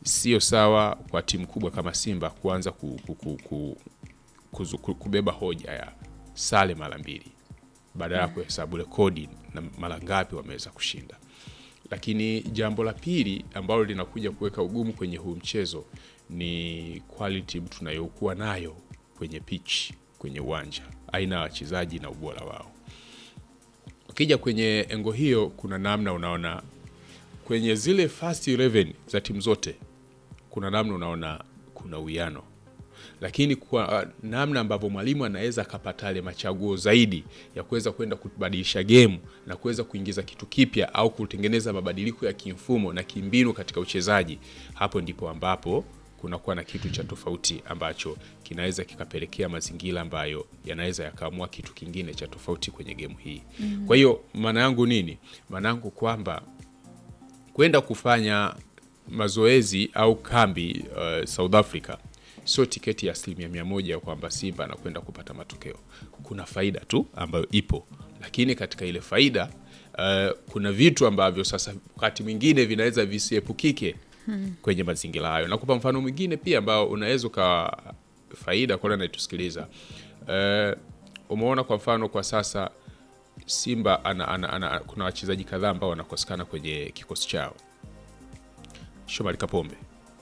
sio sawa kwa timu kubwa kama Simba kuanza ku, ku, ku, ku, kuzu- ku, kubeba hoja ya sare mara mbili badala ya kuhesabu rekodi na mara ngapi wameweza kushinda. Lakini jambo la pili ambalo linakuja kuweka ugumu kwenye huu mchezo ni quality tunayokuwa nayo kwenye pitch, kwenye uwanja, aina ya wachezaji na ubora wao. Ukija kwenye engo hiyo, kuna namna unaona kwenye zile first 11 za timu zote, kuna namna unaona kuna uwiano lakini kwa uh, namna ambavyo mwalimu anaweza akapata yale machaguo zaidi ya kuweza kwenda kubadilisha gemu na kuweza kuingiza kitu kipya au kutengeneza mabadiliko ya kimfumo na kimbinu katika uchezaji, hapo ndipo ambapo kunakuwa na kitu cha tofauti ambacho kinaweza kikapelekea mazingira ambayo yanaweza yakaamua kitu kingine cha tofauti kwenye gemu hii. Kwa hiyo maana yangu nini? Maana yangu kwamba kwenda kufanya mazoezi au kambi uh, South Africa sio tiketi ya asilimia mia moja kwamba Simba anakwenda kupata matokeo. Kuna faida tu ambayo ipo, lakini katika ile faida uh, kuna vitu ambavyo sasa wakati mwingine vinaweza visiepukike kwenye mazingira hayo. Nakupa mfano mwingine pia ambao unaweza ukawa faida kwa wale anayetusikiliza. Uh, umeona kwa mfano kwa sasa Simba ana, ana, ana, kuna wachezaji kadhaa ambao wanakosekana kwenye kikosi chao. Shomari Kapombe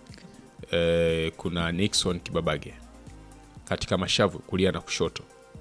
eh, kuna Nixon Kibabage katika mashavu kulia na kushoto.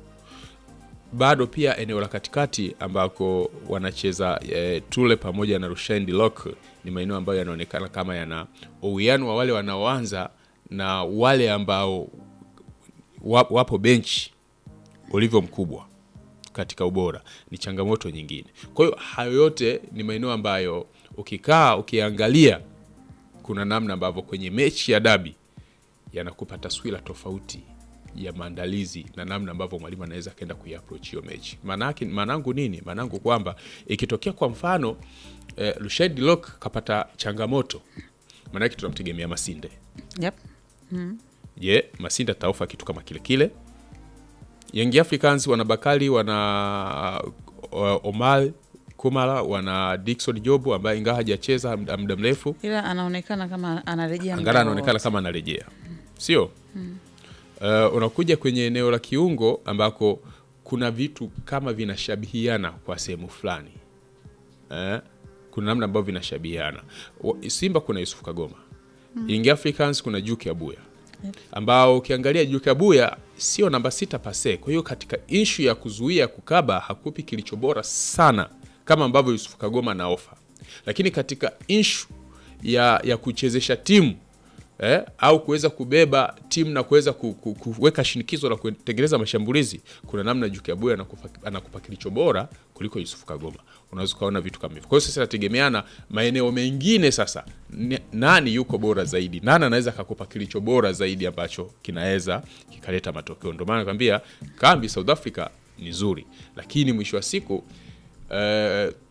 Bado pia eneo la katikati ambako wanacheza eh, Tule pamoja na Rushain Lock ni maeneo ambayo yanaonekana kama yana uwiano wa wale wanaoanza na wale ambao wa- wapo benchi ulivyo mkubwa katika ubora ni changamoto nyingine. Kwa hiyo hayo yote ni maeneo ambayo ukikaa ukiangalia, kuna namna ambavyo kwenye mechi ya dabi yanakupa taswira tofauti ya maandalizi na namna ambavyo mwalimu anaweza akaenda kuiapproach hiyo mechi. Maanake maanangu nini? Maanangu kwamba ikitokea kwa mfano eh, Rushaid Lock kapata changamoto, maanake tunamtegemea Masinde. Yep. Je, Masinde ataofa kitu kama kile kile? Young Africans wana Bakari, wana uh, Omar Kumara, wana Dickson Jobu ambaye ingawa hajacheza muda muda mrefu Ila anaonekana kama anarejea angara muda anaonekana wowote. kama anarejea, sio? Uh, unakuja kwenye eneo la kiungo ambako kuna vitu kama vinashabihiana kwa sehemu fulani eh? Kuna namna ambavyo vinashabihiana. Wa- Simba kuna Yusuf Kagoma, Young Africans kuna Juke Abuya ambao ukiangalia Juke Abuya sio namba sita pase. Kwa hiyo katika ishu ya kuzuia kukaba hakupi kilicho bora sana kama ambavyo Yusuf Kagoma na ofa, lakini katika ishu ya, ya kuchezesha timu eh, au kuweza kubeba timu na kuweza ku, ku, kuweka shinikizo la kutengeneza mashambulizi, kuna namna Juke Abuya anakupa, anakupa kilicho bora kuliko Yusuf Kagoma. Unaweza ukaona vitu kama hivyo. Kwa hiyo sasa inategemeana maeneo mengine, sasa ni- nani yuko bora zaidi, nani anaweza akakupa kilicho bora zaidi ambacho kinaweza kikaleta matokeo. Ndio maana nakwambia kambi South Africa ni nzuri, lakini mwisho wa siku eh,